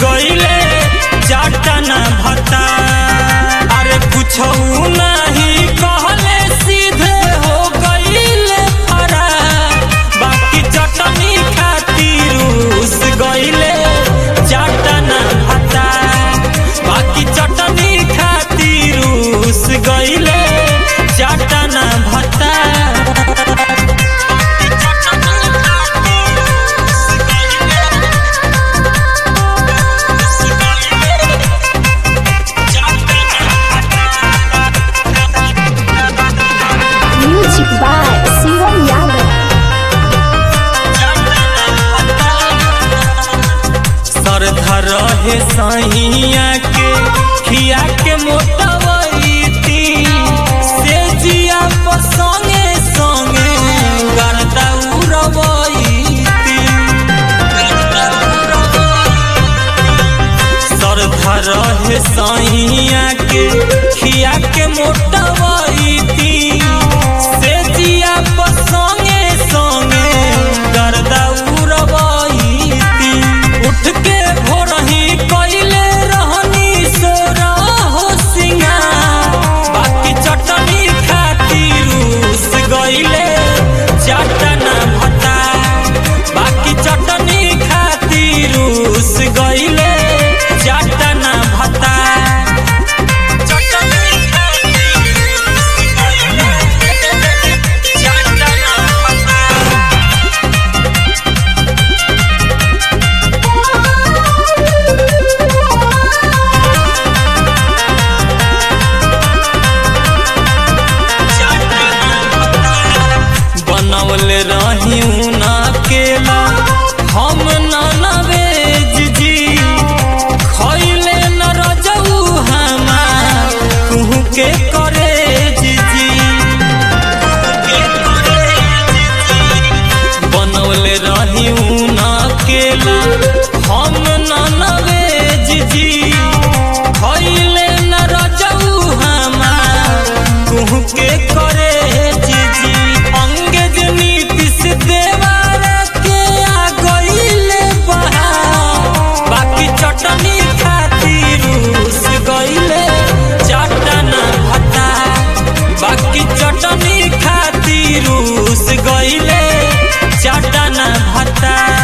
गईले चाटना भता अरे कुछ नहीं कहले सीधे हो गईले फरार बाकी चटनी खातिर रूस गईले चाटना भता बाकी चटनी खातिर रूस गईले चाटना भता Music by Sivan Yadav. सरधर रहे सहिया के खिया के मोटवैती से जिया पर संगे संगे गर्दा उड़वैती सरधर रहे सहिया के खिया के मोटवैती से जिया पर संगे संगे गर्दा उड़वैती उठ के भोरही कइले रहनी सोरा हो सिंगार बाकी चटनी खातिर रूस गइले चटना भता बाकी चटनी खातिर रूस गइले चटना भता चटनी खातिर रूस गइले चटना भता बनवले रही ना केला हम ना वेज जी खैले न रजऊ हमार कुहू के करे जी बनवले रही ना केला हम ना वेज जी खैले न रजऊ हमार कुहू के करे जीजी अंगेज नीतिश देवार के आ गईले बहार बाकी चटनी खातिर रूस गईले चटना भता बाकी चटनी खातिर रूस गईले चटना भता